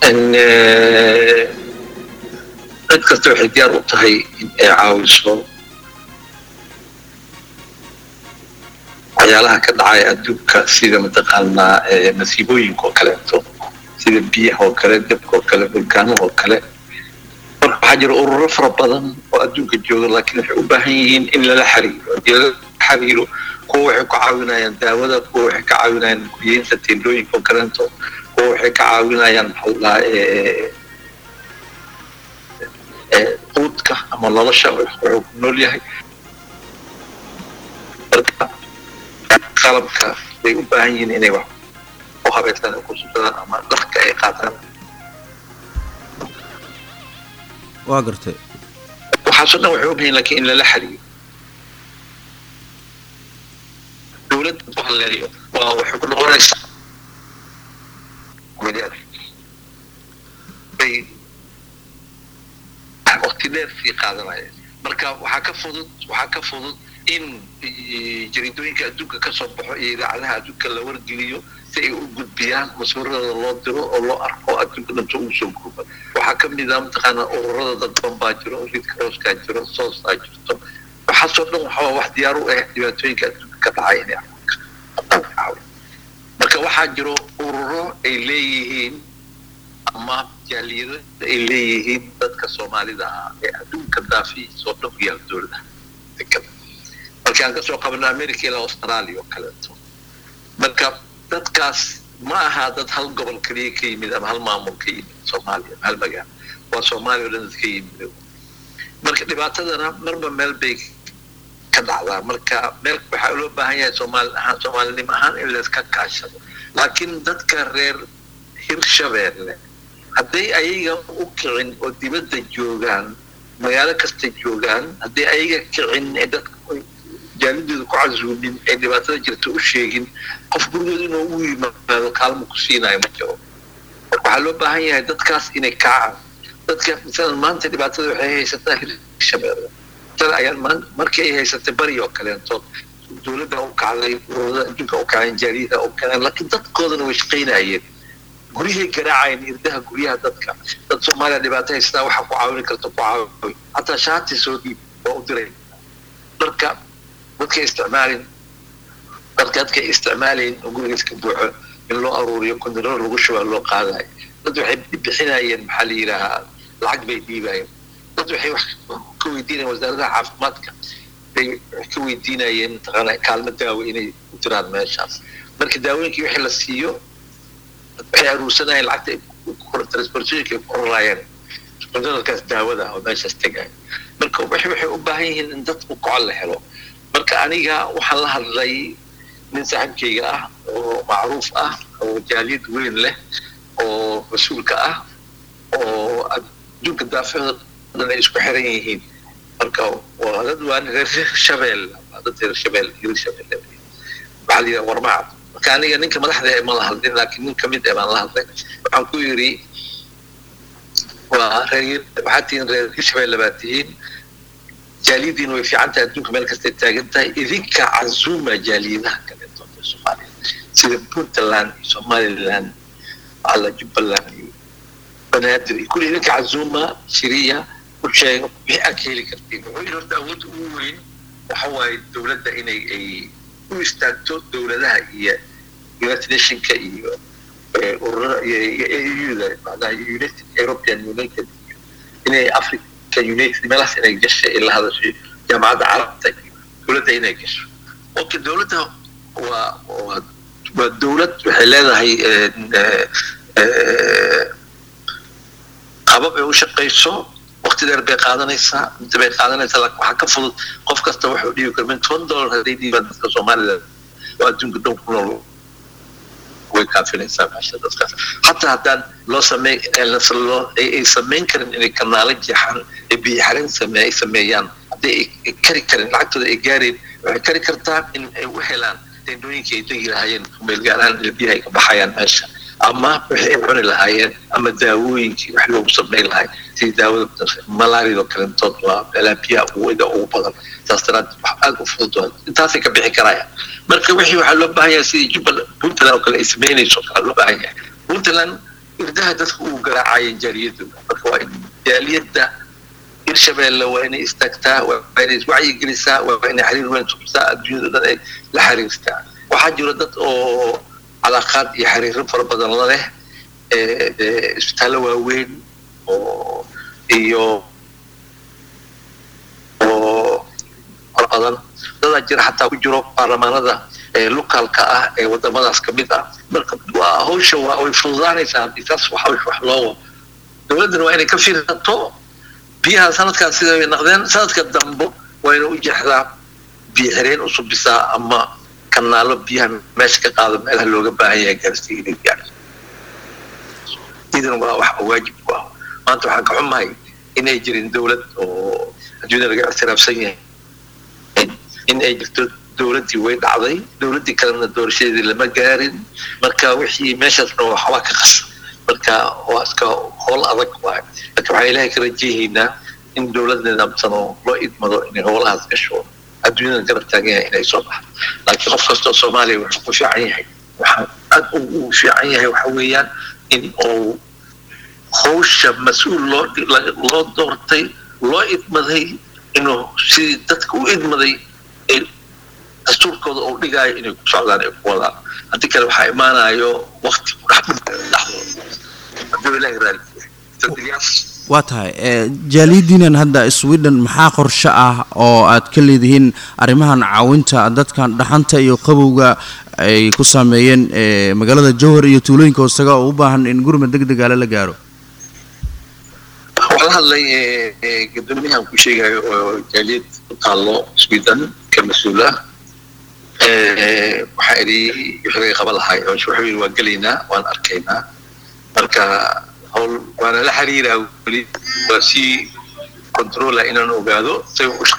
cid kasta waxay diyaar u tahay in ay caawiso waxyaalaha ka dhacaya adduunka sida mataqaanaa masiibooyinka oo kaleeto sida biyaha oo kale dabka oo kale vulkaanaha oo kale marka waxaa jira ururo fara badan oo adduunka jooga laakiin waxay u baahan yihiin in lala xiriiro haddii lala xiriiro kuwa waxay ku caawinayaan daawada kuwa waxay ka caawinayaan guryeynta teendooyinka oo kaleeto kuwa waxay ka caawinayaan maxaa quudka ama nolosha wuxuu ku nool yahay marka qalabka bay u baahan yihiin inay wax u habeystaan ay ku sudadaan ama dharka ay qaataan waa gartay waxaasoo dhan waxay u bahan lakin in lala xiriyo dowladda ku haleeyo waa waxay ku noqonaysaa bay waqti dheer sii qaadanaya marka waxaa ka fudud waxaa ka fudud in jariidooyinka adduunka ka soo baxo iyo idaacadaha adduunka la wargeliyo si ay u gudbiyaan maswiradooda loo diro oo loo arko adduunka dhanto ugu soo gurba waxaa ka mid ah mataqaana ururada dadban baa jiro ridka rooskaa jiro soostaa jirto waxaasoo dhan waxaa wax diyaar u ah dhibaatooyinka adduunka ka dhacay inay marka waxaa jiro ururo ay leeyihiin ama jaaliyado ay leeyihiin dadka soomaalida ah ee adduunka daafihiisoo dhan ku yaal dowladaha dekada marka aan kasoo qabno america ilaa australia oo kaleeto marka dadkaas ma aha dad hal gobol keliya ka yimid ama hal maamul ka yimid soomaaliya ama hal magaalo waa soomaaliya o dhan dad ka yimid marka dhibaatadana marba meel bay ka dhacdaa marka meel waxaa loo baahan yahay soomaali ahaan soomaalinimo ahaan in layska kaashado laakiin dadka reer hirshabeelle hadday ayaga u kicin oo dibadda joogaan magaalo kasta joogaan hadday ayaga kicin ee dadka jaalidooda ku casuumin ee dhibaatada jirta u sheegin qof gurigooda inuu ugu yimaado kaalmo ku siinayo ma jiro marka waxaa loo baahan yahay dadkaas inay kacaan dadka misalan maanta dhibaatada waxay haysataa hirshabeelle misalan ayaan maan markii ay haysatay bari oo kaleeto dowladda u kacday ururada adduunka u kaceen jaaliyada u kaceen laakiin dadkoodana way shaqaynayeen guryahay garaacayeen irdaha guryaha dadka dad soomaaliya dhibaato haystaa waxaa ku caawini karta ku caawi hataa shaati soo dhiib waa u diray marka dadka isticmaalin dadka dadka isticmaalayn oo guriga iska buuxo in loo aruuriyo kontineer lagu shubaa loo qaadayo dad waxay bixinayeen maxaa la yidhaahaa lacag bay dhiibayeen dad waxay wax ka weydiinayeen wasaaradaha caafimaadka bay wax ka weydiinayeen mataqaana kaalmo daawo inay u diraan meeshaas marka daawooyinkii wixii la siiyo waxay aruursanayeen lacagta transportationka ay ku raraayeen kontineerkaas daawada oo meeshaas tegaya marka waxay waxay u baahan yihiin in dadku koco la helo marka aniga waxaan la hadlay nin saaxiibkayga ah oo macruuf ah oo jaaliyad weyn leh oo mas-uulka ah oo adduunka daafeedan ay isku xiran yihiin marka waa dad waa reer shabeel dad reer shabeel reer shabeel waxaa la yidhaha warmacad marka aniga ninka madaxda ee ma la hadlin laakiin nin kamid ee baan la hadlay waxaan ku yidhi waa reer waxaad tihiin reer hirshabelle baad tihiin jaaliyadiina way fiican tahay adduunka meel kastay taagan tahay idinka cazuma jaaliyadaha kaleeto ee soomaaliya sida puntland iyo somaliland alla jubbaland iyo banaadir iyo kulli idinka cazuma shiriya u sheega wixii aad ka heli kartiin wuxuu yidhi horta awoodda ugu weyn waxa waaye dowladda inay ay u istaagto dowladaha iyo united nationka iyo ururada iyo euda macnaha united european united inay africa united meelahaas inay gashay ay la hadashay jaamacadda carabta iyo dowladda inay gasho okay dowladda waa waa waa dowlad waxay leedahay qabab ay u shaqayso waqti dheer bay qaadanaysaa inta bay qaadanaysaa laakiin waxaa ka fudud qof kasta wuxuu dhiibi kara min toban dollar hadday dhiibaan dadka soomaalida oo adduunka dhan ku nool way kaafinaysaa meesha dadkaas hataa haddaan loo samey loo ay samayn karin inay kanaalo jeexaan ay biyaxarin same ay sameeyaan haddii ay kari karin lacagtooda ay gaareen waxay kari kartaa in ay u helaan teendooyinka ay degi lahaayeen meelgaaraan biyaha ay ka baxayaan meesha ama wixii ay cuni lahaayeen ama daawooyinkii wax loogu samayn lahay sidii daawada malaariyadoo kalentood waa meelaha biyaha uwada ugu badan saas daraad wax aada u fudud intaasay ka bixi karayaan marka wixii waxaa loo baahan yahay sidii jubbaland puntland oo kale ay samaynayso kale loo baahan yahay puntland irdaha dadku uu garaacayeen jaaliyaddu marka waa in jaaliyadda hirshabeelle waa inay istaagtaa waa inay iswacyigelisaa waa inay xiriir weyn subsaa adduunyada dhan ay la xiriirtaa waxaa jira dad oo calaaqaad iyo xiriiro fara badan la leh isbitaallo waaweyn oo iyo oo fara badan dadaa jira xataa ku jiro baarlamaanada locaalka ah ee wadamadaas kamid ah marka waa hawsha waa way fududaanaysaa haddii taas wax wax loo dowladdana waa inay ka fiirsato biyaha sanadkan sida ay naqdeen sanadka dambo waa inay u jeexdaa biyo xireen u subisaa ama kanaalo biyaha meesha ka qaado meelaha looga baahan yahay gaarsiiya inay gaarto idan waa wax waajib ku ah maanta waxaan ka xumahay inay jirin dowlad oo adduunyada laga ictiraafsan yahay in ay jirto dowladdii way dhacday dowladdii kalena doorashadeedii lama gaarin marka wixii meeshaasna waxbaa ka qasa marka waa iska howl adag waay marka waxaan ilaahay ka rajayaynaa in dowlad nidaamsan oo loo idmado inay howlahaas gasho adduunyada garab taagan yahay inay soo baxdo laakiin qof kastoo soomaaliya wuxuu ku fiican yahay waxaa aad ugu fiican yahay waxa weeyaan in uu hawsha mas-uul loo loo doortay loo idmaday inuu sidii dadka u idmaday dastuurkooda uu dhigaayo inay ku socdaan ay ku wadaan haddii kale waxaa imaanayo wakti ku dhex dhexdooda hadduu ilaahi raali waa tahay jaaliyadiinan hadda sweden maxaa qorshe ah oo aad ka leedihiin arrimahan caawinta dadkan dhaxanta iyo qabowga ay ku saameeyeen magaalada jowhar iyo tuulooyinka hoosaga oo u baahan in gurmad deg degaale la gaaro waxaa la hadlay gudoomiyahan ku sheegayo oo jaaliyad ku taallo sweden ka mas-uula waxaa idhi wixii laga qaban lahay wuxuu yidhi waan gelaynaa waan arkaynaa marka hawl waana la xiriiraa weli waa sii controla inaan ogaado say